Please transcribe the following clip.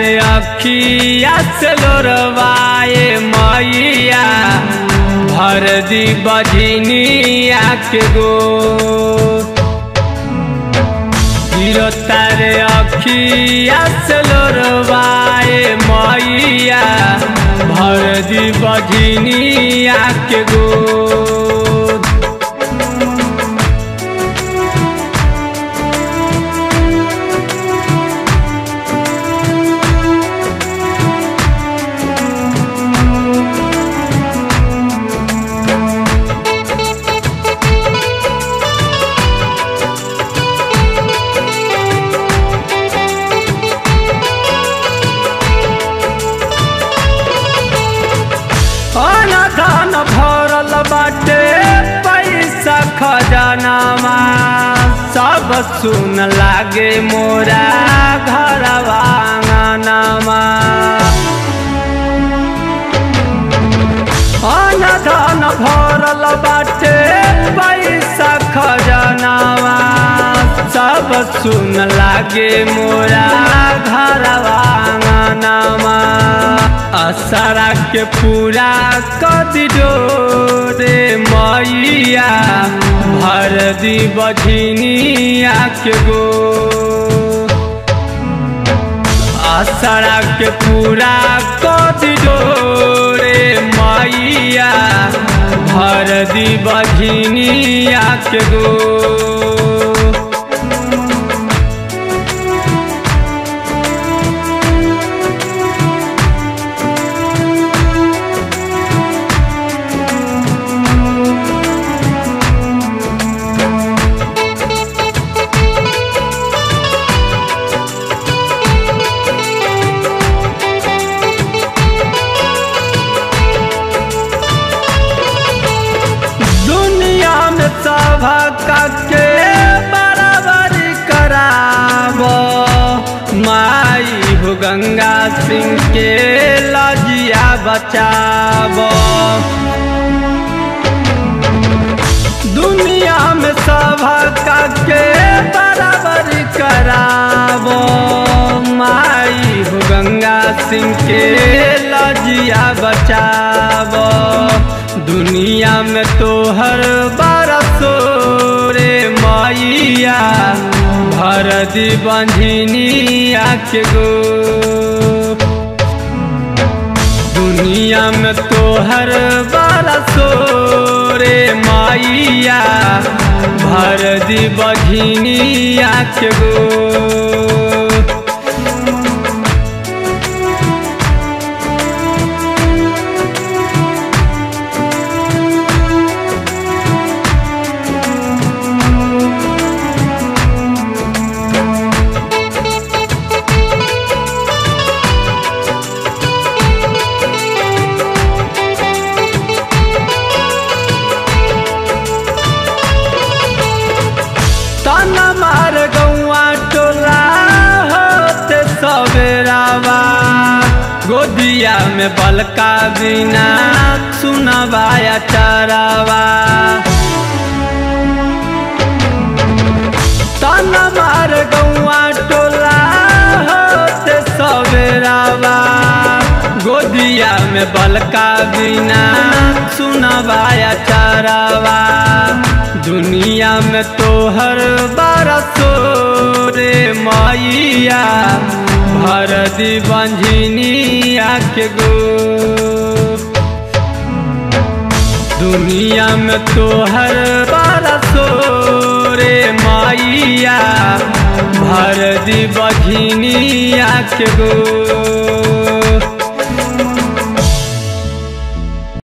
रे अखिया से लोरवाए मैया भर दी बजनिया के गो गिरो तारे अखिया से लोरवाए मैया भर दी बजनिया के गो अनधन भरल बाटे पैसा खजानामा सब सुन लागे मोरा घरवा आंगनमा अनधन भरल बाटे पैसा खजानामा सब सुन लागे मोरा घरवा आंगनमा असरा के पूरा कदी रे मैया भर दी बझनिया के गो असरा के पूरा कदी रे मैया भर दी बझनिया के गो दुनिया में सभा के बराबर कराब माई हो गंगा सिंह के लजिया बचाब दुनिया में सभा के बराबर कराब माई हो गंगा सिंह के लजिया बचाब दुनिया में तोहर बरसो रे मैया भर दी बंझनिया के गो दुनिया में तोहर बरसो रे मैया भर दी बघिनिया के गो तन मार गौआ टोला होते सवेरावा गोदिया में बलका बिना सुनवाया चरावा तन मार गौआ टोला होते सवेरावा गोदिया में बलका बिना सुनवाया चरावा दुनिया में तोहर बरसो रे मैया भर दी बंझनिया के गो दुनिया में तोहर बरसो रे मैया भर दी बघिनिया के गो